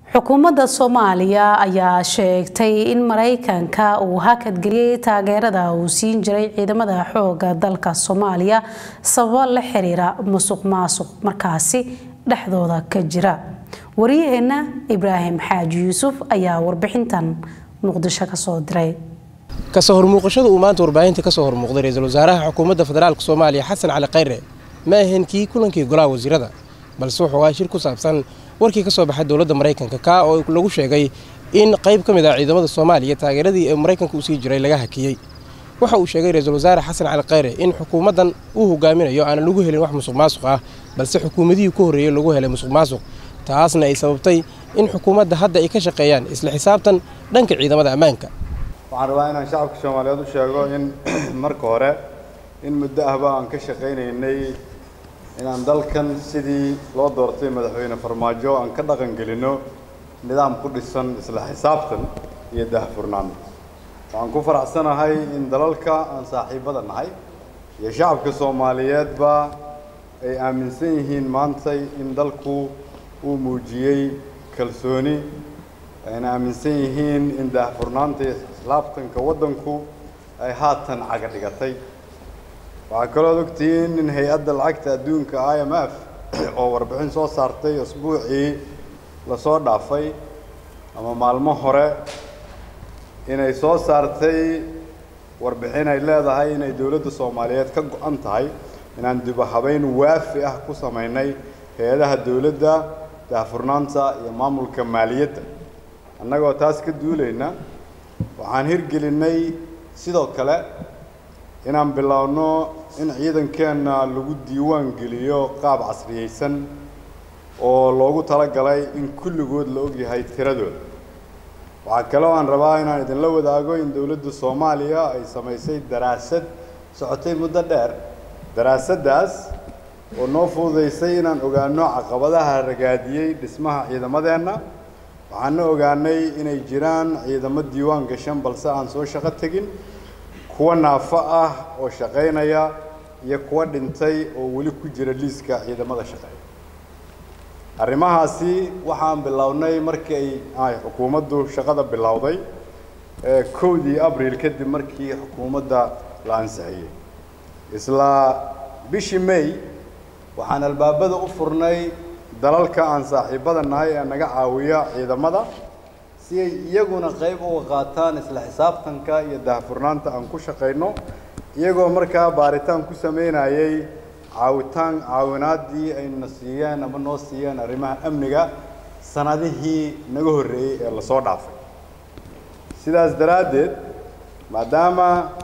xukuumadda soomaaliya ayaa sheegtay in maraykanka uu hakadgeliyey taageerada uu siin jiray ciidamada xooga dalka soomaaliya sababo la xiriira musuq maasuq markaasi dhexdooda ka jira waryaheena ibraahim xaaji yuusuf ayaa warbixintan muqdisho kasoo diray kasoo hormuuqashada uu maanta warbaahinta kasoo hormuuqday ra-iisul wasaaraha xukuumadda federaalk soomaaliya xasan cali khayre ma ahayn kii kulankii golaha wasiirada balse wuxuu ahaa shir ku saabsan warkii ka soo baxay dowladda maraykanka kaa oo lagu sheegay in qayb ka mid ah ciidamada soomaaliya taageeradii ee maraykanka u sii jiray laga hakiyey waxa uu sheegay ra-iisul wasaare xasan cali khayre in xukuumaddan uu hogaaminayo aanan lagu helin wax musuq maasuq ah balse xukuumadihii ku horreeyey lagu helay musuq maasuq taasna ay sababtay in xukuumadda hadda ay ka shaqeeyaan isla xisaabtan dhanka ciidamada ammaanka waxaan rabaa inaan shacabka soomaaliyeed u sheego in marka hore in muddo ahba aan ka shaqaynaynay inaan dalkan sidii loo doortay madaxweyne farmaajo aan ka dhaqan gelinno nidaam ku dhisan isla xisaabtan iyo daahfurnaan waxaan ku faraxsanahay in dalalka aan saaxiibada nahay iyo shacabka soomaaliyeedba ay aaminsan yihiin maantay in dalku uu muujiyey kalsooni ayna aaminsan yihiin in daahfurnaanta iyo islaabtanka waddanku ay haatan caga dhigatay waxaa kaloo ad ogtihiin in hay-adda lacagta adduunka i m f oo warbixin soo saartay asbuucii lasoo dhaafay ama maalmo hore inay soo saartay warbixin ay leedahay inay dowladda soomaaliyeed ka go-an tahay inaan dibahabeyn waafi ah ku samaynay hay-adaha dowladda daahfurnaanta iyo maamulka maaliyadda annagoo taas ka duulayna waxaan hirgelinay sidoo kale inaan biloawno in ciidankeenna lagu diiwaan geliyo qaab casriyeysan oo loogu talagalay in kulligood la ogyahay tiradooda waxaa kaloo aan rabaa inaan idinla wadaago in dowladda soomaaliya ay samaysay daraasad socotay muddo dheer daraasaddaas oo noo fududaysay inaan ogaano caqabadaha ragaadiyey dhismaha ciidamadeenna waxaana ogaanay inay jiraan ciidamo diiwaan gashan balse aan soo shaqo tegin kuwa naafo ah oo shaqaynaya iyo kuwa dhintay oo weli ku jira liiska ciidamada shaqeeya arrimahaasi waxaan bilownay markii ay xukuumaddu shaqada bilowday kowdii abril kadib markii xukuumadda la ansixiyey isla bishii may waxaan albaabada u furnay dalalka aan saaxiibada nahay ee naga caawiya ciidamada si ay iyaguna qayb uga qaataan isla xisaabtanka iyo daahfurnaanta aan ku shaqayno iyagoo markaa baaritaan ku sameynayay caawitaan caawinaadii ayna siiyeen ama noo siiyeen arrimaha amniga sanadihii naga horreeyey ee lasoo dhaafay sidaas daraaddeed maadaama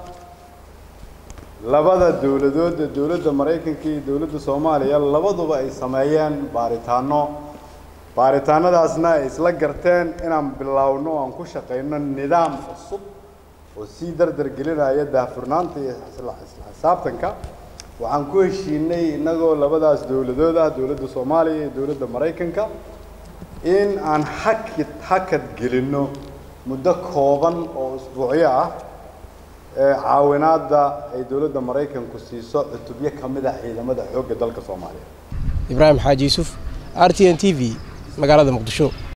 labada dowladood ee dowladda maraykanka iyo dowladda soomaaliya labaduba ay sameeyeen baaritaano baaritaanadaasna ay isla garteen inaan biloawno o aan ku shaqayno nidaam cusub oo sii dardar gelinaya daahfurnaanta iyo isla xisaabtanka waxaan ku heshiinay innagoo labadaas dowladood ah dowladda soomaaliya iyo dowladda maraykanka in aan hakid hakad gelinno muddo kooban oo isbuucyo ah ee caawinaadda ay dowladda maraykanku siiso cutubyo ka mid ah ciidamada xoogga dalka soomaaliya ibraahim xaaji yuusuf r t n t v magaalada muqdisho